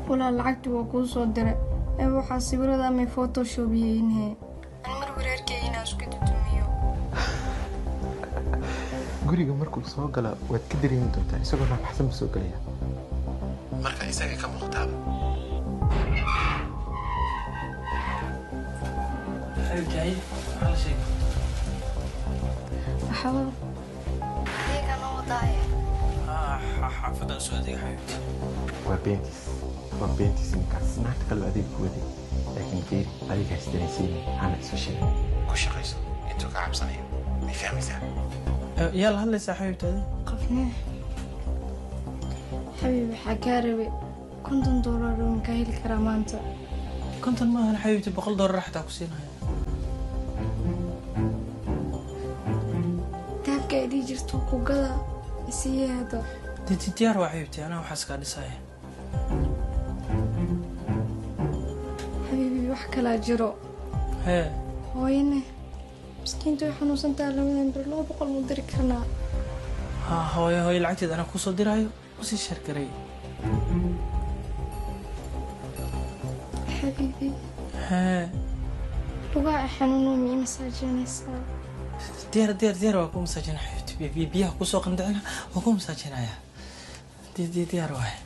walaa lacagtii waa kuu soo diray ee waxaa sawirada amay photoshopiyeyinhe an mar wareerkay inaa isku dudumiyo guriga markuu soo gala waad ka dareemi doontaa isagoo naafaxsan buu soo gelaya marka isaga ka muuqtaaba waxba adeegana wadaaye xaafadan soo adeega xabiibti waa beentiis waa beentiis ninkaas naagta kaloo adeeg ku waday laakiin geeri adiga hasdanaysiini hana isu sheegin ku shaqayso intuu ka cabsanayo may fahmaysaa yaa la hadlaysaa xabiibti adi qofne xabiib waxaa kaa rabay konton doolar uun kaa heli karaa maanta konton maahan xabiibti boqol doolar xataa ku siinaya dahabka ay dhihi jirto ku gada isiiyee hadda dee diyaar waa xabiibti anaa waxaas kaa dhisaya xabiibi wax kalaa jiro hee hooyane miskiinta way xanuunsantaa labadan bir laba boqol mu diri karnaa ha hooyo hooyo lacagteed anaa kusoo diraayo usii shargaray xabiibi hee lugaa ay xanuuno mii masaajinaysaa diyaar diyaar diyaar waa ku masaajina xabiibti biyaha kusoo qandicina waa ku masaajinaya diyaar waaye